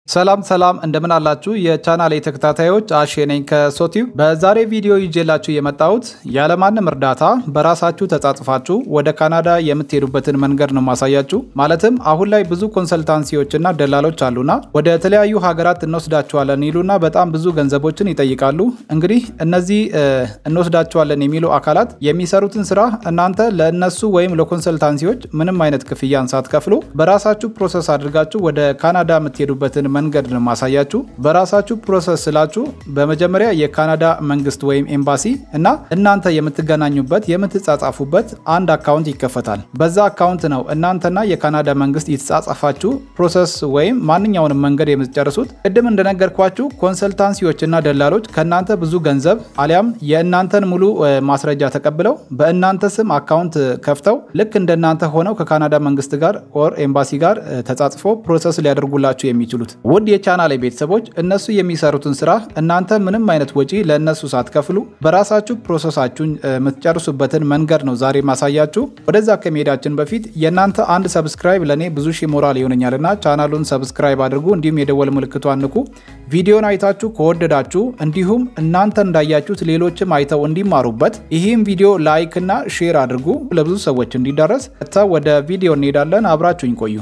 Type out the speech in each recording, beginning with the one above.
ሰላም ሰላም እንደምን አላችሁ የቻናሌ ተከታታዮች አሼ ነኝ ከሶቲው በዛሬ ቪዲዮ ይዤላችሁ የመጣሁት ያለማንም እርዳታ በራሳችሁ ተጻጽፋችሁ ወደ ካናዳ የምትሄዱበትን መንገድ ነው ማሳያችሁ ማለትም አሁን ላይ ብዙ ኮንሰልታንሲዎችና ደላሎች አሉና ወደ ተለያዩ ሀገራት እንወስዳችኋለን ይሉና በጣም ብዙ ገንዘቦችን ይጠይቃሉ እንግዲህ እነዚህ እንወስዳችኋለን የሚሉ አካላት የሚሰሩትን ስራ እናንተ ለእነሱ ወይም ለኮንሰልታንሲዎች ምንም አይነት ክፍያን ሳትከፍሉ በራሳችሁ ፕሮሰስ አድርጋችሁ ወደ ካናዳ የምትሄዱበትን መንገድ ነው ማሳያችሁ። በራሳችሁ ፕሮሰስ ስላችሁ በመጀመሪያ የካናዳ መንግስት ወይም ኤምባሲ እና እናንተ የምትገናኙበት የምትጻጻፉበት አንድ አካውንት ይከፈታል። በዛ አካውንት ነው እናንተና የካናዳ መንግስት የተጻጻፋችሁ ፕሮሰስ ወይም ማንኛውንም መንገድ የምትጨርሱት። ቅድም እንደነገርኳችሁ ኮንሰልታንሲዎችና ደላሎች ከእናንተ ብዙ ገንዘብ አሊያም የእናንተን ሙሉ ማስረጃ ተቀብለው በእናንተ ስም አካውንት ከፍተው ልክ እንደናንተ ሆነው ከካናዳ መንግስት ጋር ኦር ኤምባሲ ጋር ተጻጽፎ ፕሮሰስ ሊያደርጉላችሁ የሚችሉት ውድ የቻናሌ ቤተሰቦች እነሱ የሚሰሩትን ስራ እናንተ ምንም አይነት ወጪ ለእነሱ ሳትከፍሉ በራሳችሁ ፕሮሰሳችሁን የምትጨርሱበትን መንገድ ነው ዛሬ ማሳያችሁ። ወደዛ ከመሄዳችን በፊት የእናንተ አንድ ሰብስክራይብ ለእኔ ብዙ ሺ ሞራል ይሆነኛልና ቻናሉን ሰብስክራይብ አድርጉ፣ እንዲሁም የደወል ምልክቷን ንኩ። ቪዲዮን አይታችሁ ከወደዳችሁ እንዲሁም እናንተ እንዳያችሁት ሌሎችም አይተው እንዲማሩበት ይህም ቪዲዮ ላይክ እና ሼር አድርጉ ለብዙ ሰዎች እንዲደረስ። ወደ ቪዲዮ እንሄዳለን። አብራችሁኝ ቆዩ።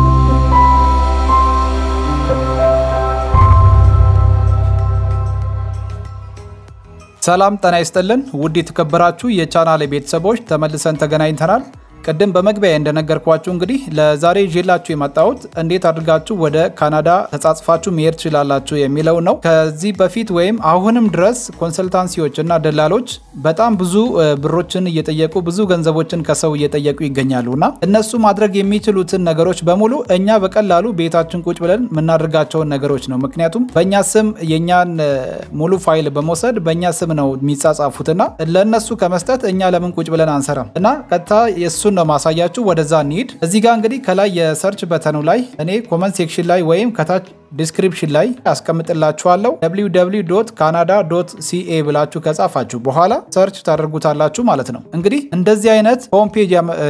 ሰላም ጤና ይስጥልን ውድ የተከበራችሁ የቻናሌ ቤተሰቦች ተመልሰን ተገናኝተናል። ቅድም በመግቢያ እንደነገርኳችሁ እንግዲህ ለዛሬ ይዤላችሁ የመጣሁት እንዴት አድርጋችሁ ወደ ካናዳ ተጻጽፋችሁ መሄድ ትችላላችሁ የሚለው ነው። ከዚህ በፊት ወይም አሁንም ድረስ ኮንሰልታንሲዎች እና ደላሎች በጣም ብዙ ብሮችን እየጠየቁ ብዙ ገንዘቦችን ከሰው እየጠየቁ ይገኛሉ እና እነሱ ማድረግ የሚችሉትን ነገሮች በሙሉ እኛ በቀላሉ ቤታችን ቁጭ ብለን የምናደርጋቸውን ነገሮች ነው። ምክንያቱም በእኛ ስም የእኛን ሙሉ ፋይል በመውሰድ በእኛ ስም ነው የሚጻጻፉትና ለእነሱ ከመስጠት እኛ ለምን ቁጭ ብለን አንሰራም እና ቀጥታ የእሱ ነው ማሳያችሁ። ወደዛ እንሂድ። እዚህ ጋር እንግዲህ ከላይ የሰርች በተኑ ላይ እኔ ኮመንት ሴክሽን ላይ ወይም ከታች ዲስክሪፕሽን ላይ ያስቀምጥላችኋለሁ www ካናዳ ሲኤ ብላችሁ ከጻፋችሁ በኋላ ሰርች ታደርጉታላችሁ ማለት ነው። እንግዲህ እንደዚህ አይነት ሆምፔጅ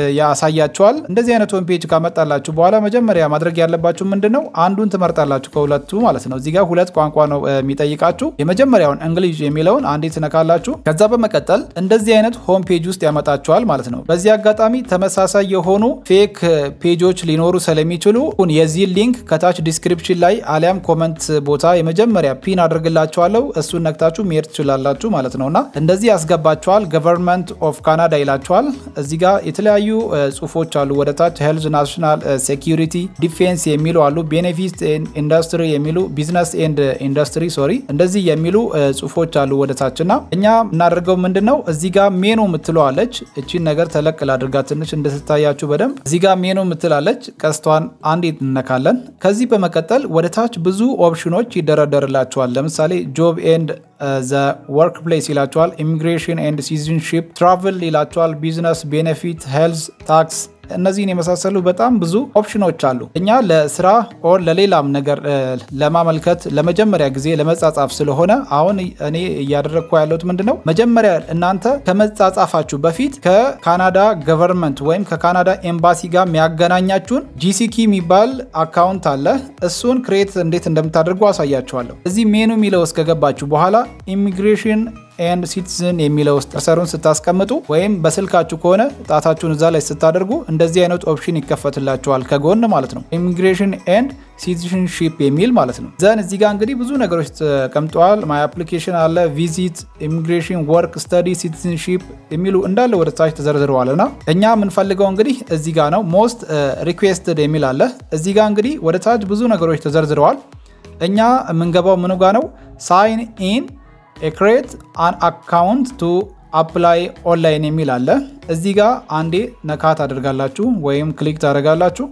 ያሳያችኋል። እንደዚህ አይነት ሆምፔጅ ካመጣላችሁ በኋላ መጀመሪያ ማድረግ ያለባችሁ ምንድን ነው? አንዱን ትመርጣላችሁ ከሁለቱ ማለት ነው። እዚህ ጋር ሁለት ቋንቋ ነው የሚጠይቃችሁ። የመጀመሪያውን እንግሊዝ የሚለውን አንዴ ትነካላችሁ። ከዛ በመቀጠል እንደዚህ አይነት ሆምፔጅ ውስጥ ያመጣችኋል ማለት ነው። በዚህ አጋጣሚ ተመሳሳይ የሆኑ ፌክ ፔጆች ሊኖሩ ስለሚችሉ የዚህ ሊንክ ከታች ዲስክሪፕሽን ላይ አሊያም ኮመንት ቦታ የመጀመሪያ ፒን አድርግላችኋለሁ እሱን ነክታችሁ መሄድ ትችላላችሁ ማለት ነውና እንደዚህ ያስገባችኋል። ገቨርንመንት ኦፍ ካናዳ ይላችኋል። እዚህ ጋር የተለያዩ ጽሁፎች አሉ። ወደ ታች ሄልዝ፣ ናሽናል ሴኪሪቲ፣ ዲፌንስ የሚሉ አሉ። ቤኔፊት ኢንዱስትሪ የሚሉ ቢዝነስ ኤንድ ኢንዱስትሪ ሶሪ እንደዚህ የሚሉ ጽሁፎች አሉ ወደ ታች እና እኛ እናደርገው ምንድን ነው እዚህ ጋር ሜኑ ምትለዋለች እቺን ነገር ተለቅ ላድርጋ ትንሽ እንደትታያችሁ በደንብ እዚህ ጋር ሜኑ ምትላለች። ቀስቷን አንዴ እንነካለን። ከዚህ በመቀጠል ወደ ታች ብዙ ኦፕሽኖች ይደረደርላቸዋል። ለምሳሌ ጆብ ኤንድ ዘ ወርክ ፕሌስ ይላቸዋል። ኢሚግሬሽን ኤንድ ሲቲዝንሺፕ፣ ትራቭል ይላቸዋል። ቢዝነስ፣ ቤኔፊት፣ ሄልዝ፣ ታክስ እነዚህን የመሳሰሉ በጣም ብዙ ኦፕሽኖች አሉ። እኛ ለስራ ኦር ለሌላም ነገር ለማመልከት ለመጀመሪያ ጊዜ ለመጻጻፍ ስለሆነ አሁን እኔ እያደረግኩ ያለሁት ምንድን ነው መጀመሪያ እናንተ ከመጻጻፋችሁ በፊት ከካናዳ ገቨርንመንት ወይም ከካናዳ ኤምባሲ ጋር የሚያገናኛችሁን ጂሲኪ የሚባል አካውንት አለ። እሱን ክሬት እንዴት እንደምታደርጉ አሳያችኋለሁ። እዚህ ሜኑ የሚለው ውስጥ ከገባችሁ በኋላ ኢሚግሬሽን ኤንድ ሲቲዝን የሚለው ውስጥ ከርሰሩን ስታስቀምጡ ወይም በስልካችሁ ከሆነ ጣታችሁን እዛ ላይ ስታደርጉ እንደዚህ አይነት ኦፕሽን ይከፈትላችኋል ከጎን ማለት ነው። ኢሚግሬሽን ኤንድ ሲቲዝንሺፕ የሚል ማለት ነው። ዘን እዚህ ጋር እንግዲህ ብዙ ነገሮች ተቀምጠዋል። ማይ አፕሊኬሽን አለ፣ ቪዚት፣ ኢሚግሬሽን፣ ወርክ፣ ስተዲ፣ ሲቲዝንሺፕ የሚሉ እንዳለ ወደ ታች ተዘርዝረዋል እና እኛ የምንፈልገው እንግዲህ እዚህ ጋር ነው። ሞስት ሪኩዌስትድ የሚል አለ። እዚህ ጋር እንግዲህ ወደ ታች ብዙ ነገሮች ተዘርዝረዋል። እኛ የምንገባው ምኑ ጋር ነው? ሳይን ኢን ክሬት አን አካውንት ቱ አፕላይ ኦንላይን የሚል አለ። እዚህ ጋር አንዴ ነካ ታደርጋላችሁ ወይም ክሊክ ታደርጋላችሁ።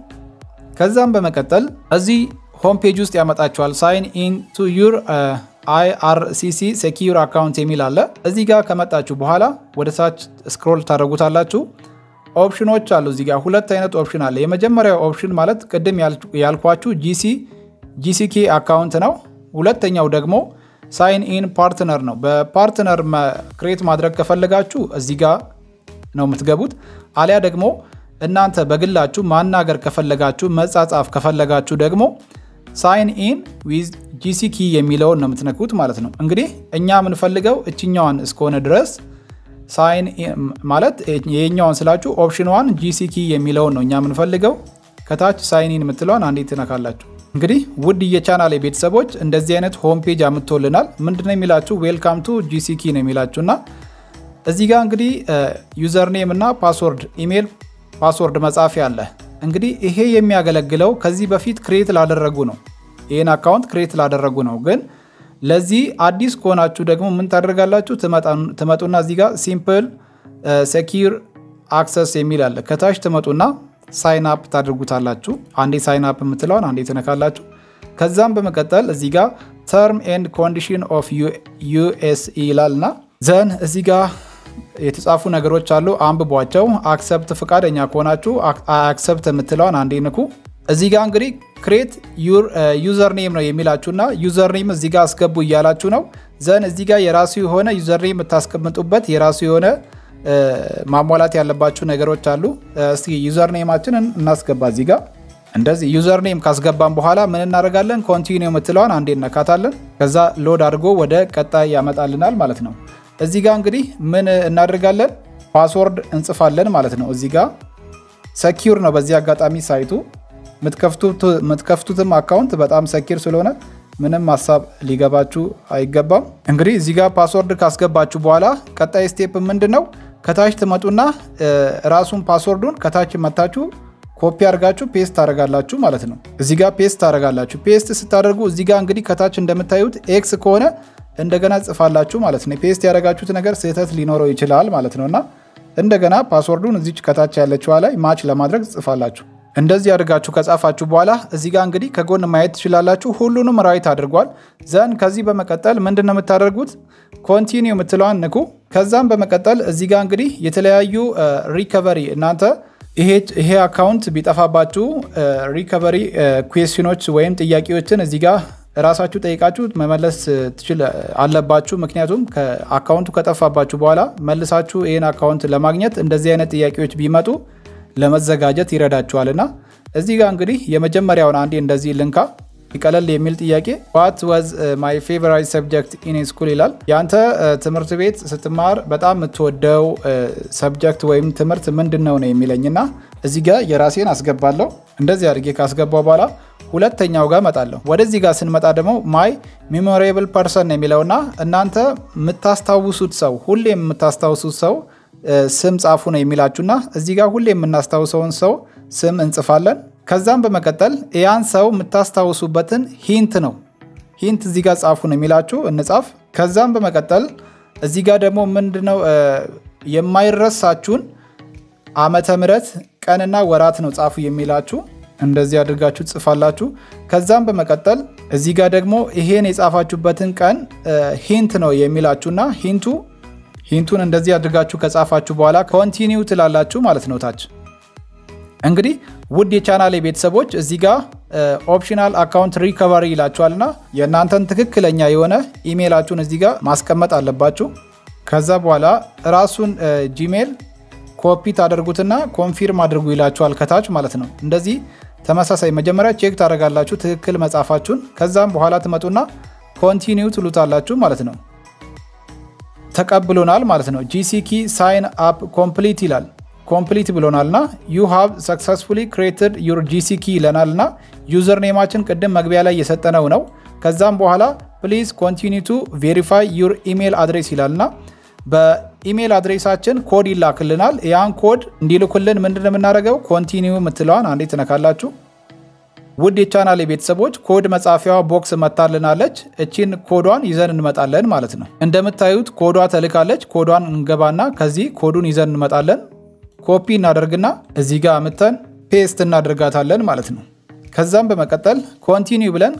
ከዛም በመቀጠል እዚህ ሆም ፔጅ ውስጥ ያመጣችኋል። ሳይን ኢን ቱ ዩር አይአርሲሲ ሴኪዩር አካውንት የሚል አለ። እዚህ ጋር ከመጣችሁ በኋላ ወደ ታች ስክሮል ታደርጉታላችሁ። ኦፕሽኖች አሉ። እዚህ ጋር ሁለት አይነት ኦፕሽን አለ። የመጀመሪያው ኦፕሽን ማለት ቅድም ያልኳችሁ ጂሲ ጂሲኬ አካውንት ነው። ሁለተኛው ደግሞ ሳይን ኢን ፓርትነር ነው። በፓርትነር ክሬት ማድረግ ከፈለጋችሁ እዚህ ጋር ነው የምትገቡት። አሊያ ደግሞ እናንተ በግላችሁ ማናገር ከፈለጋችሁ መጻጻፍ ከፈለጋችሁ ደግሞ ሳይን ኢን ዊዝ ጂሲ ኪ የሚለውን ነው የምትነኩት ማለት ነው። እንግዲህ እኛ የምንፈልገው እችኛዋን እስከሆነ ድረስ ሳይን ማለት የኛዋን ስላችሁ ኦፕሽን ዋን ጂሲ ኪ የሚለውን ነው እኛ የምንፈልገው። ከታች ሳይን ኢን የምትለውን አንዴ ትነካላችሁ። እንግዲህ ውድ የቻናል ቤተሰቦች እንደዚህ አይነት ሆም ፔጅ አምጥቶልናል። ምንድነው የሚላችሁ ዌልካም ቱ ጂሲኪ ነው የሚላችሁ እና እዚህ ጋር እንግዲህ ዩዘር ኔም እና ፓስወርድ ኢሜል ፓስወርድ መጻፊያ አለ። እንግዲህ ይሄ የሚያገለግለው ከዚህ በፊት ክሬት ላደረጉ ነው። ይህን አካውንት ክሬት ላደረጉ ነው። ግን ለዚህ አዲስ ከሆናችሁ ደግሞ ምን ታደርጋላችሁ? ትመጡና እዚህ ጋር ሲምፕል ሴኪር አክሰስ የሚል አለ። ከታች ትመጡና ሳይን አፕ ታደርጉታላችሁ። አንዴ ሳይን አፕ የምትለውን አንዴ ትነካላችሁ። ከዛም በመቀጠል እዚህ ጋር ተርም ኤንድ ኮንዲሽን ኦፍ ዩኤስኢ ይላል እና ዘን እዚህ ጋር የተጻፉ ነገሮች አሉ፣ አንብቧቸው። አክሰፕት ፈቃደኛ ከሆናችሁ አክሰፕት የምትለውን አንዴ ንኩ። እዚህ ጋር እንግዲህ ክሬት ዩዘር ኔም ነው የሚላችሁና ዩዘር ኔም እዚህ ጋር አስገቡ እያላችሁ ነው። ዘን እዚህ ጋር የራሱ የሆነ ዩዘር ኔም የምታስቀምጡበት የራሱ የሆነ ማሟላት ያለባችሁ ነገሮች አሉ። እስቲ ዩዘር ኔማችንን እናስገባ እዚህ ጋር እንደዚህ ዩዘር ኔም ካስገባን በኋላ ምን እናደርጋለን? ኮንቲኒው የምትለዋን አንዴ እነካታለን። ከዛ ሎድ አድርጎ ወደ ቀጣይ ያመጣልናል ማለት ነው። እዚህ ጋር እንግዲህ ምን እናደርጋለን? ፓስወርድ እንጽፋለን ማለት ነው። እዚህ ጋር ሰኪር ነው። በዚህ አጋጣሚ ሳይቱ የምትከፍቱትም አካውንት በጣም ሰኪር ስለሆነ ምንም ሀሳብ ሊገባችሁ አይገባም። እንግዲህ እዚህ ጋር ፓስወርድ ካስገባችሁ በኋላ ቀጣይ ስቴፕ ምንድን ነው? ከታች ትመጡና ራሱን ፓስወርዱን ከታች መታችሁ ኮፒ አድርጋችሁ ፔስት ታደርጋላችሁ ማለት ነው። እዚህ ጋር ፔስት ታደርጋላችሁ። ፔስት ስታደርጉ እዚህ ጋር እንግዲህ ከታች እንደምታዩት ኤክስ ከሆነ እንደገና ጽፋላችሁ ማለት ነው። ፔስት ያደረጋችሁት ነገር ስህተት ሊኖረው ይችላል ማለት ነው እና እንደገና ፓስወርዱን እዚች ከታች ያለችዋ ላይ ማች ለማድረግ ጽፋላችሁ። እንደዚህ አድርጋችሁ ከጻፋችሁ በኋላ እዚህ ጋር እንግዲህ ከጎን ማየት ትችላላችሁ። ሁሉንም ራይት አድርጓል። ዘን ከዚህ በመቀጠል ምንድን ነው የምታደርጉት? ኮንቲኒው የምትለዋን ንኩ። ከዛም በመቀጠል እዚህ ጋር እንግዲህ የተለያዩ ሪከቨሪ እናንተ ይሄ አካውንት ቢጠፋባችሁ ሪከቨሪ ኩዌስችኖች ወይም ጥያቄዎችን እዚህ ጋር ራሳችሁ ጠይቃችሁ መመለስ ትችል አለባችሁ። ምክንያቱም አካውንቱ ከጠፋባችሁ በኋላ መልሳችሁ ይህን አካውንት ለማግኘት እንደዚህ አይነት ጥያቄዎች ቢመጡ ለመዘጋጀት ይረዳችኋልና እዚህ ጋር እንግዲህ የመጀመሪያውን አንዴ እንደዚህ ልንካ ቀለል የሚል ጥያቄ ዋት ዋዝ ማይ ፌቨራይት ሰብጀክት ኢን ስኩል ይላል። ያንተ ትምህርት ቤት ስትማር በጣም የምትወደው ሰብጀክት ወይም ትምህርት ምንድን ነው ነው የሚለኝና እዚህ ጋር የራሴን አስገባለሁ። እንደዚህ አድርጌ ካስገባው በኋላ ሁለተኛው ጋር እመጣለሁ። ወደዚህ ጋር ስንመጣ ደግሞ ማይ ሜሞሬብል ፐርሰን ነው የሚለውና እናንተ የምታስታውሱት ሰው ሁሌም የምታስታውሱት ሰው ስም ጻፉ ነው የሚላችሁና እዚህ ጋር ሁሌ የምናስታውሰውን ሰው ስም እንጽፋለን። ከዛም በመቀጠል ያን ሰው የምታስታውሱበትን ሂንት ነው ሂንት እዚህ ጋር ጻፉ ነው የሚላችሁ እንጻፍ። ከዛም በመቀጠል እዚህ ጋር ደግሞ ምንድነው የማይረሳችሁን ዓመተ ምሕረት ቀንና ወራት ነው ጻፉ የሚላችሁ እንደዚህ አድርጋችሁ ትጽፋላችሁ። ከዛም በመቀጠል እዚህ ጋር ደግሞ ይሄን የጻፋችሁበትን ቀን ሂንት ነው የሚላችሁና ሂንቱ ሂንቱን እንደዚህ አድርጋችሁ ከጻፋችሁ በኋላ ኮንቲኒው ትላላችሁ ማለት ነው። ታች እንግዲህ ውድ የቻናል ቤተሰቦች እዚህ ጋር ኦፕሽናል አካውንት ሪከቨሪ ይላችኋልና የእናንተን ትክክለኛ የሆነ ኢሜይላችሁን እዚህ ጋር ማስቀመጥ አለባችሁ። ከዛ በኋላ ራሱን ጂሜል ኮፒ ታደርጉትና ኮንፊርም አድርጉ ይላችኋል ከታች ማለት ነው። እንደዚህ ተመሳሳይ መጀመሪያ ቼክ ታደርጋላችሁ ትክክል መጻፋችሁን። ከዛም በኋላ ትመጡና ኮንቲኒው ትሉታላችሁ ማለት ነው። ተቀብሎናል ማለት ነው። ጂሲኪ ሳይን አፕ ኮምፕሊት ይላል። ኮምፕሊት ብሎናል እና ዩ ሃቭ ሰክሰስፉሊ ክሬትድ ዩር ጂሲኪ ይለናል እና ዩዘር ኔማችን ቅድም መግቢያ ላይ የሰጠነው ነው። ከዛም በኋላ ፕሊዝ ኮንቲኒ ቱ ቬሪፋይ ዩር ኢሜል አድሬስ ይላል እና በኢሜል አድሬሳችን ኮድ ይላክልናል። ያን ኮድ እንዲልኩልን ምንድን የምናደርገው ኮንቲኒው የምትለዋን አንዴ ትነካላችሁ። ውድ የቻናል ቤተሰቦች ኮድ መጻፊያዋ ቦክስ መታልናለች። እቺን ኮዷን ይዘን እንመጣለን ማለት ነው። እንደምታዩት ኮዷ ተልካለች። ኮዷን እንገባና ከዚህ ኮዱን ይዘን እንመጣለን። ኮፒ እናደርግና እዚህ ጋር አምተን ፔስት እናደርጋታለን ማለት ነው። ከዛም በመቀጠል ኮንቲኒው ብለን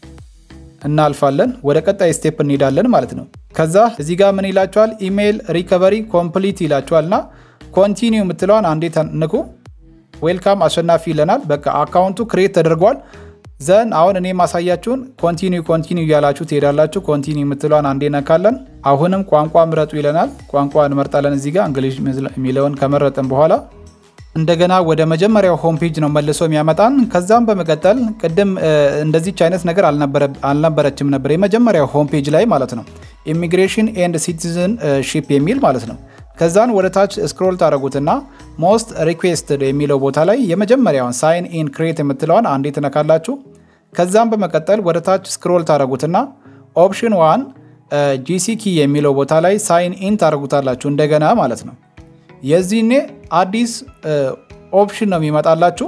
እናልፋለን። ወደ ቀጣይ ስቴፕ እንሄዳለን ማለት ነው። ከዛ እዚህ ጋር ምን ይላችኋል? ኢሜይል ሪከቨሪ ኮምፕሊት ይላችኋል እና ኮንቲኒው የምትለዋን አንዴ ንኩ። ዌልካም አሸናፊ ይለናል። በቃ አካውንቱ ክሬት ተደርጓል። ዘን አሁን እኔ ማሳያችሁን ኮንቲኒው ኮንቲኒው እያላችሁ ትሄዳላችሁ። ኮንቲኒው የምትለዋን አንዴ ነካለን። አሁንም ቋንቋ ምረጡ ይለናል። ቋንቋ እንመርጣለን። እዚህ ጋር እንግሊሽ የሚለውን ከመረጥን በኋላ እንደገና ወደ መጀመሪያው ሆም ፔጅ ነው መልሶ የሚያመጣን። ከዛም በመቀጠል ቅድም እንደዚች አይነት ነገር አልነበረችም ነበር የመጀመሪያው ሆም ፔጅ ላይ ማለት ነው። ኢሚግሬሽን ኤንድ ሲቲዝን ሺፕ የሚል ማለት ነው። ከዛን ወደ ታች ስክሮል ታደረጉትና ሞስት ሪኩዌስትድ የሚለው ቦታ ላይ የመጀመሪያውን ሳይን ኢን ክሬት የምትለዋን አንዴ ትነካላችሁ። ከዛም በመቀጠል ወደ ታች ስክሮል ታደረጉትና ኦፕሽን ዋን ጂሲኪ የሚለው ቦታ ላይ ሳይን ኢን ታደረጉታላችሁ እንደገና ማለት ነው። የዚህኔ አዲስ ኦፕሽን ነው የሚመጣላችሁ።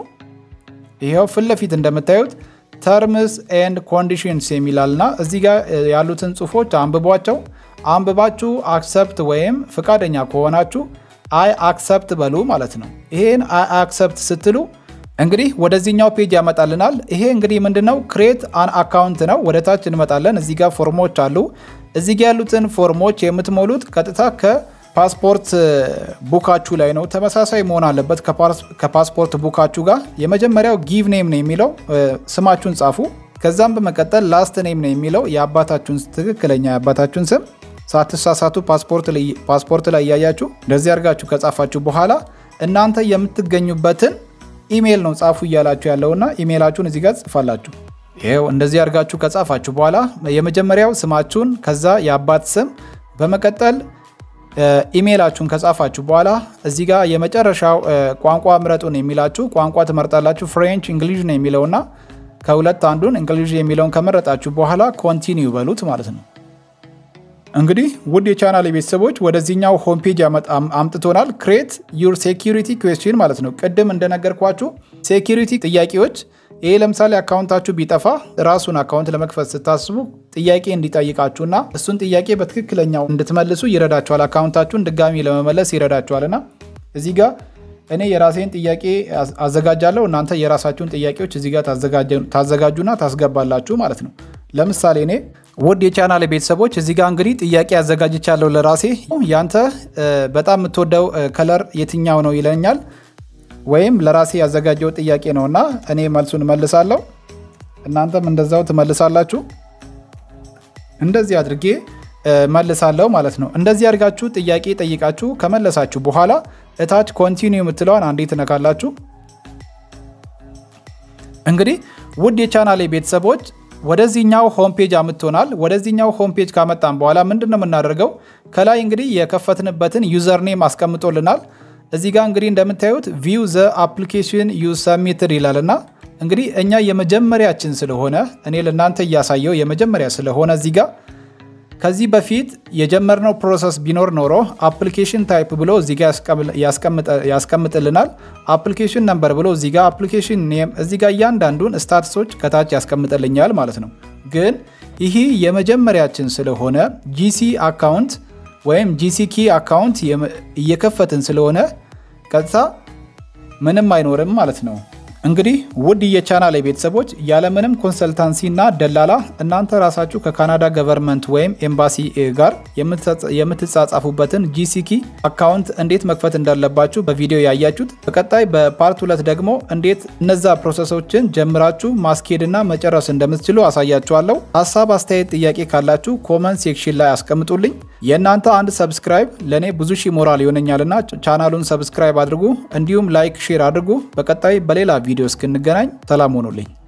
ይኸው ፊት ለፊት እንደምታዩት ተርምስ ኤንድ ኮንዲሽንስ የሚላልና እዚህ ጋር ያሉትን ጽሁፎች አንብቧቸው። አንብባችሁ አክሰፕት ወይም ፍቃደኛ ከሆናችሁ አይ አክሰፕት በሉ ማለት ነው። ይሄን አይ አክሰፕት ስትሉ እንግዲህ ወደዚህኛው ፔጅ ያመጣልናል። ይሄ እንግዲህ ምንድነው ክሬት አን አካውንት ነው። ወደ ታች እንመጣለን። እዚህ ጋር ፎርሞች አሉ። እዚህ ጋር ያሉትን ፎርሞች የምትሞሉት ቀጥታ ከፓስፖርት ቡካችሁ ላይ ነው። ተመሳሳይ መሆን አለበት ከፓስፖርት ቡካችሁ ጋር። የመጀመሪያው ጊቭ ኔም ነው የሚለው ስማችሁን ጻፉ። ከዛም በመቀጠል ላስት ኔም ነው የሚለው የአባታችሁን ትክክለኛ የአባታችሁን ስም ሳትሳሳቱ ፓስፖርት ላይ እያያችሁ እንደዚህ አድርጋችሁ ከጻፋችሁ በኋላ እናንተ የምትገኙበትን ኢሜይል ነው ጻፉ እያላችሁ ያለውና ኢሜይላችሁን እዚህ ጋር ጽፋላችሁ። ይኸው እንደዚህ አድርጋችሁ ከጻፋችሁ በኋላ የመጀመሪያው ስማችሁን ከዛ የአባት ስም በመቀጠል ኢሜይላችሁን ከጻፋችሁ በኋላ እዚህ ጋር የመጨረሻው ቋንቋ ምረጡን የሚላችሁ ቋንቋ ትመርጣላችሁ። ፍሬንች እንግሊዥ ነው የሚለውና ከሁለት አንዱን እንግሊዥ የሚለውን ከመረጣችሁ በኋላ ኮንቲኒው በሉት ማለት ነው። እንግዲህ ውድ የቻናል ቤተሰቦች ወደዚህኛው ሆም ፔጅ አምጥቶናል። ክሬት ዩር ሴኪሪቲ ኩዌስችን ማለት ነው። ቅድም እንደነገርኳችሁ ሴኪሪቲ ጥያቄዎች ይሄ ለምሳሌ አካውንታችሁ ቢጠፋ ራሱን አካውንት ለመክፈት ስታስቡ ጥያቄ እንዲጠይቃችሁና እሱን ጥያቄ በትክክለኛው እንድትመልሱ ይረዳችኋል። አካውንታችሁን ድጋሚ ለመመለስ ይረዳችኋልና እዚህ ጋር እኔ የራሴን ጥያቄ አዘጋጃለሁ። እናንተ የራሳችሁን ጥያቄዎች እዚህ ጋር ታዘጋጁና ታስገባላችሁ ማለት ነው። ለምሳሌ እኔ ውድ የቻናል ቤተሰቦች እዚህ ጋር እንግዲህ ጥያቄ አዘጋጅቻለሁ ለራሴ። ያንተ በጣም የምትወደው ከለር የትኛው ነው ይለኛል። ወይም ለራሴ ያዘጋጀው ጥያቄ ነው እና እኔ መልሱን እመልሳለሁ። እናንተም እንደዛው ትመልሳላችሁ። እንደዚህ አድርጌ መልሳለሁ ማለት ነው። እንደዚህ አድርጋችሁ ጥያቄ ጠይቃችሁ ከመለሳችሁ በኋላ እታች ኮንቲኒው የምትለዋን አንዴ ትነካላችሁ። እንግዲህ ውድ የቻናሌ ቤተሰቦች ወደዚህኛው ሆም ፔጅ አምጥቶናል። ወደዚህኛው ሆም ፔጅ ካመጣን በኋላ ምንድን ነው የምናደርገው? ከላይ እንግዲህ የከፈትንበትን ዩዘርኔም አስቀምጦልናል። እዚህ ጋር እንግዲህ እንደምታዩት ቪው ዘ አፕሊኬሽን ዩ ሰሚትድ ይላል እና እንግዲህ እኛ የመጀመሪያችን ስለሆነ እኔ ለእናንተ እያሳየው የመጀመሪያ ስለሆነ እዚህ ጋር ከዚህ በፊት የጀመርነው ፕሮሰስ ቢኖር ኖሮ አፕሊኬሽን ታይፕ ብሎ እዚህ ጋር ያስቀምጥልናል። አፕሊኬሽን ነምበር ብሎ እዚህ ጋር አፕሊኬሽን ኔም እዚህ ጋር እያንዳንዱን ስታትሶች ከታች ያስቀምጥልኛል ማለት ነው። ግን ይህ የመጀመሪያችን ስለሆነ ጂሲ አካውንት ወይም ጂሲኪ አካውንት እየከፈትን ስለሆነ ቀጥታ ምንም አይኖርም ማለት ነው። እንግዲህ ውድ የቻናል ቤተሰቦች ያለምንም ኮንሰልታንሲ እና ደላላ እናንተ ራሳችሁ ከካናዳ ገቨርንመንት ወይም ኤምባሲ ጋር የምትጻጻፉበትን ጂሲኪ አካውንት እንዴት መክፈት እንዳለባችሁ በቪዲዮ ያያችሁት። በቀጣይ በፓርት ሁለት ደግሞ እንዴት እነዛ ፕሮሰሶችን ጀምራችሁ ማስኬድ እና መጨረስ እንደምትችሉ አሳያችኋለሁ። ሀሳብ፣ አስተያየት፣ ጥያቄ ካላችሁ ኮመንት ሴክሽን ላይ አስቀምጡልኝ። የእናንተ አንድ ሰብስክራይብ ለእኔ ብዙ ሺህ ሞራል ይሆነኛልና ቻናሉን ሰብስክራይብ አድርጉ፣ እንዲሁም ላይክ፣ ሼር አድርጉ። በቀጣይ በሌላ ቪዲዮ እስክንገናኝ ሰላም ሆኑልኝ።